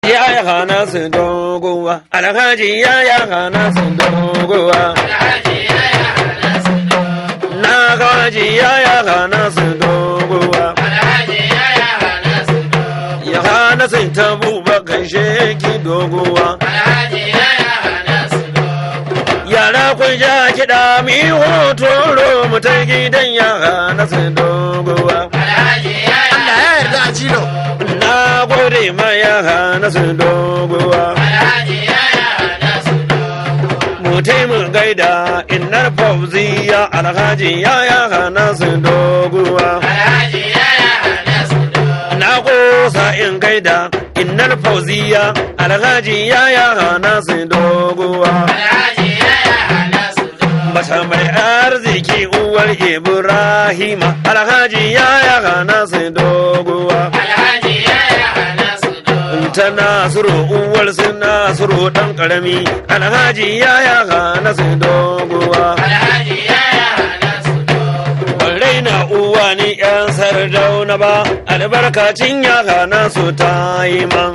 ya ya hana su dogowa alhaji ya ya hana su dogowa na gaji ya ya hana su dogowa ya hana su tabu bakan sheki dogowa yara kun ja kiɗa mi hotoro mu ta gidan ya hana su dogowa Allah ya yarda a cilo. na gode ma ya hana su dogowa mu taimu gaida innar fauziya alhaji ya ya hana su dogowa na kosa in gaida innar fauziya alhaji ya ya hana su dogowa Mata mai arziki uwar Ibrahima alhaji ya ya hana su dogowa ta nasiru uwar su nasiru dan karami alhaji ya ya hana su dogowa raina uwa ni yan sardauna ba albarkacin ya hana su ta yi man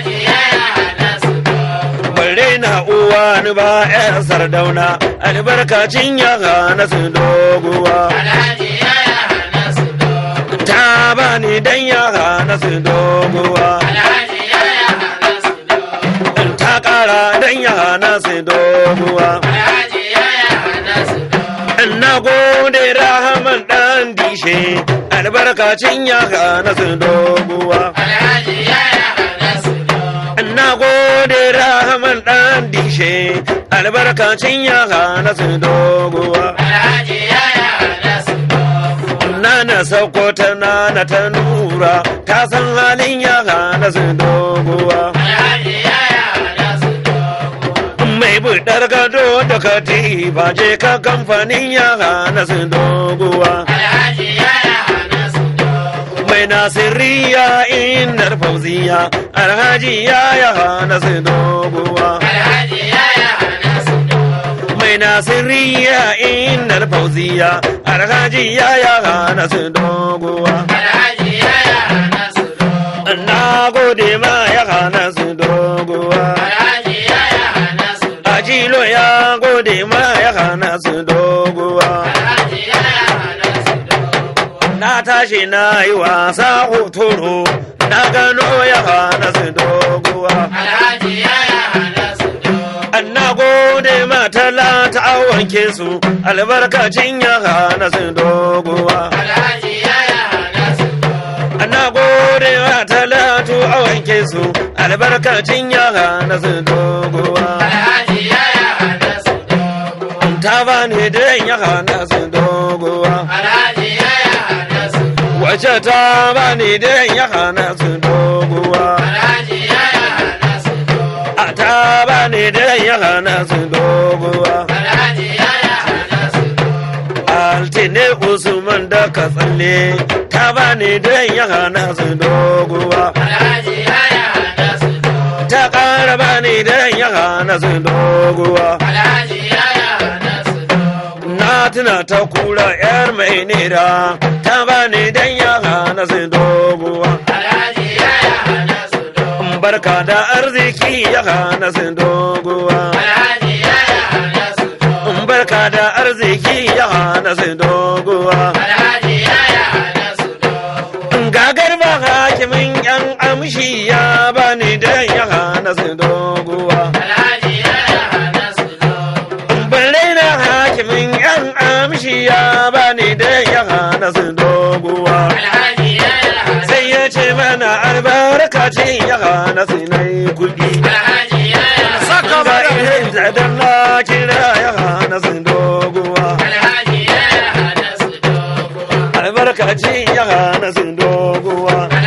raina uwa ni ba yan sardauna albarkacin ya hana su dogowa ta bani dan ya hana su dogowa ta kara dan ya hana su dogowa na gode rahaman dan dishe albarkacin ya hana su dogowa na gode rahaman dan dishe albarkacin ya hana su dogowa nana sauko ta nana ta nura ta san halin ya hana su dogowa mai budar gado da katifa je ka kamfanin ya hana su dogowa mai nasiriya inar fauziya alhaji ya ya hana su dogowa mai nasiriya inar fauziya alhaji ya ya hana su dogowa na gode ma ya hana su dogowa ajilo ya gode ma ya hana su dogowa na tashi na yi wasa hotoro na gano ya hana su dogowa na gode ma talata a wanke su albarkacin ya hana su dogowa na gode ma talatu a wanke su albarkacin ya hana su dogowa ta bani da ya hana su dogowa wace ta bani da ya hana su dogowa a ta bani da ya hana su dogowa altine usman da ka tsalle ta bani da ya hana su dogowa ta ƙara bani da ya hana su dogowa na tuna ta kura yar mai nera ta bani dan ya hana su dogowa barka da arziki ya hana su dogowa barka da arziki ya hana su dogowa gagar ba hakimin yan amshi ya bani dan ya hana su dogowa balle na hakimin yan amshi ya bani dan ya hana su dogowa sai ya ce mana albarkacin ya hana su na yi kuɗi Saka ba mana. irin zadan na kira ya hana su dogowa albarkacin ya hana su dogowa